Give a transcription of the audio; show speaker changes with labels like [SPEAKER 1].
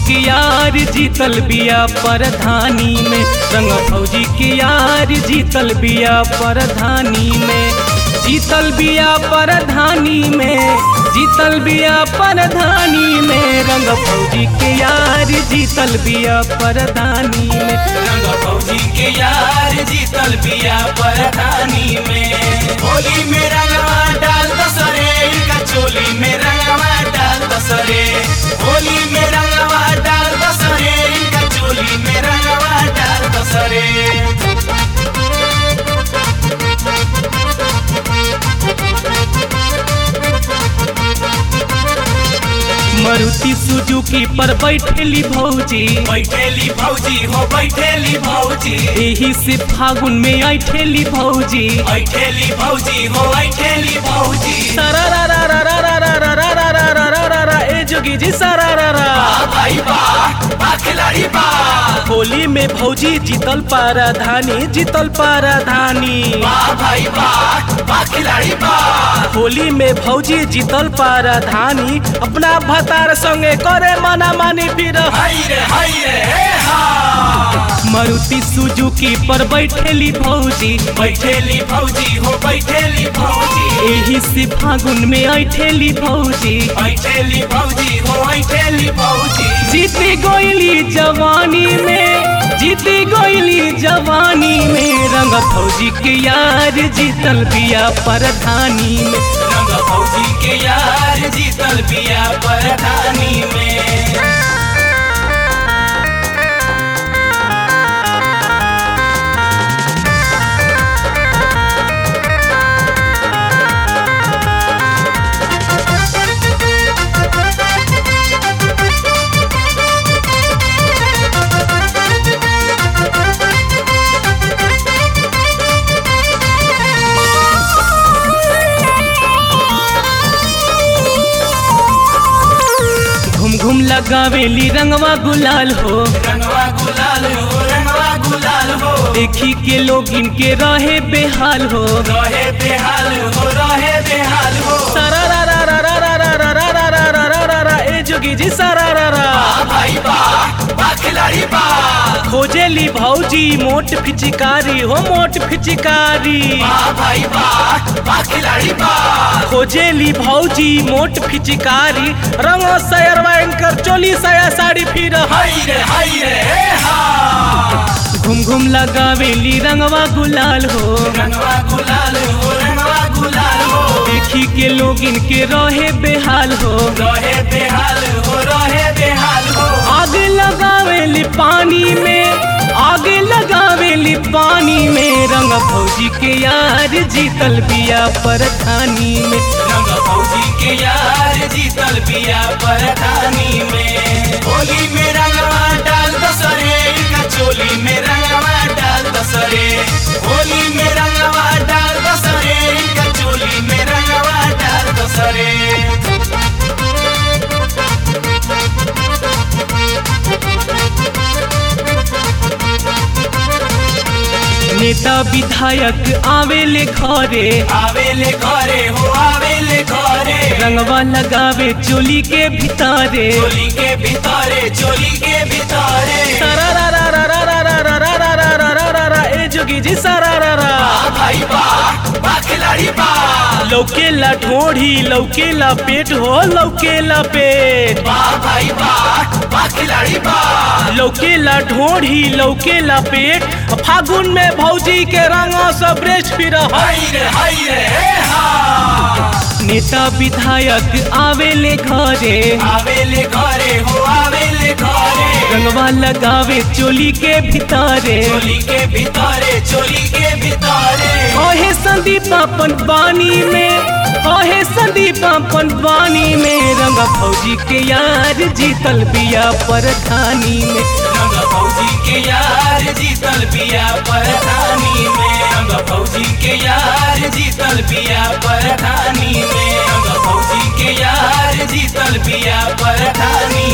[SPEAKER 1] के यार जीतल बिया परधानी में रंग फौजी के यार जीतल बिया परधानी में जीतल बिया परधानी में जीतल बिया परधानी में रंग फौजी के यार जीतल बिया परधानी में रंग फौजी के यार जीतल बिया परधानी में
[SPEAKER 2] होली में रंगवा डाल दसरे इनका चोली में रंगवा डाल दसरे होली में रंगवा डाल दसरे इनका चोली में रंगवा डाल दसरे
[SPEAKER 1] मारुति सुजुकी पर बैठेली भौजी
[SPEAKER 2] बैठेली भौजी हो बैठेली भौजी
[SPEAKER 1] एही से फागुन में ऐठेली भौजी
[SPEAKER 2] ऐठेली भौजी हो ऐठेली भौजी
[SPEAKER 1] सारा रा रा रा रा रा रा रा रा रा रा रा रा रा रा ए जोगी जी सारा रा रा
[SPEAKER 2] बा भाई बा बा खिलाड़ी बा
[SPEAKER 1] होली में भौजी जीतल पाराधानी जीतल पाराधानी
[SPEAKER 2] बा भाई बा बा खिलाड़ी बा
[SPEAKER 1] होली में भौजी जीतल पाराधानी अपना भतार संगे करे मना मानी फिर
[SPEAKER 2] हाय रे हाय रे हे हा
[SPEAKER 1] मारुति सुजुकी पर बैठेली भौजी
[SPEAKER 2] बैठेली भौजी हो बैठेली भौजी
[SPEAKER 1] एही से फागुन में ऐठेली भौजी
[SPEAKER 2] बैठेली भौजी हो बैठेली भौजी
[SPEAKER 1] जीती गोइली जवानी में जीती गोइली जवानी में रंग फौजी के यार जीतल बिया परधानी में
[SPEAKER 2] रंग भौजी के यार जीतल बिया परधानी में
[SPEAKER 1] घूम घूम लगावेली रंगवा गुलाल हो
[SPEAKER 2] रंगवा गुलाल हो रंगवा गुलाल हो
[SPEAKER 1] देखी के लोग इनके रहे बेहाल हो
[SPEAKER 2] रहे बेहाल हो रहे बेहाल हो
[SPEAKER 1] सारा रा रा रा रा रा रा रा रा रा रा रा रा रा ए जोगी जी सारा रा रा
[SPEAKER 2] बा भाई बा बा खिलाड़ी बा
[SPEAKER 1] खोजेली भौजी मोट फिचिकारी हो मोट फिचिकारी
[SPEAKER 2] बा भाई बा बा खिलाड़ी बा
[SPEAKER 1] खोजेली भौजी मोट फिचिकारी रंग सयरवा कर चोली सया साड़ी फिर
[SPEAKER 2] हाय रे हाय रे हे हा
[SPEAKER 1] घूम घूम लगावेली रंगवा गुलाल हो
[SPEAKER 2] रंगवा गुलाल हो रंगवा गुलाल हो
[SPEAKER 1] देखी के लोग इनके रहे बेहाल हो
[SPEAKER 2] रहे बेहाल हो रहे बेहाल हो
[SPEAKER 1] आग लगावेली पानी में आग लगावेली पानी में रंग भौजी के यार जीतल बिया परधानी में
[SPEAKER 2] रंग फौजी के यार जीतल बिया परधानी में होली में रंगवा डाल दसरे इनका चोली में रंगवा डाल दसरे होली में रंगवा डाल दसरे इनका चोली में रंगवा डाल दसरे
[SPEAKER 1] नेता विधायक आवेले घरे
[SPEAKER 2] आवेले घरे हो आवेले घरे
[SPEAKER 1] रंगवा लगावे चोली के भितारे
[SPEAKER 2] चोली के भीतरे चोली के भीतरे
[SPEAKER 1] सारा रा रा रा रा रा रा रा रा रा रा रा रा रा रा ए जोगी जी सारा रा रा
[SPEAKER 2] बा भाई बा बा खिलाड़ी बा
[SPEAKER 1] लौकेला ढोढ़ी लौकेला पेट हो लौकेला पेट
[SPEAKER 2] बा भाई बा बा खिलाड़ी बा
[SPEAKER 1] लौकेला ढोढ़ी लौकेला पेट फागुन में भौजी के रंग सब रेस्ट फिर
[SPEAKER 2] हाय रे हाय रे हे हा
[SPEAKER 1] नेता विधायक आवेले घरे
[SPEAKER 2] आवेले घरे हो आवेले घरे
[SPEAKER 1] रंगवा लगावे चोली के भितारे
[SPEAKER 2] चोली के भीतरे चोली के भीतरे
[SPEAKER 1] ओहे संदीप अपन बानी में ओहे संदीप अपन बानी में रंग फौजी के यार जीतल बिया परधानी में
[SPEAKER 2] रंग फौजी के यार जीतल बिया परधानी में रंग फौजी के यार जीतल बिया परधानी में रंग फौजी के यार जीतल बिया परधानी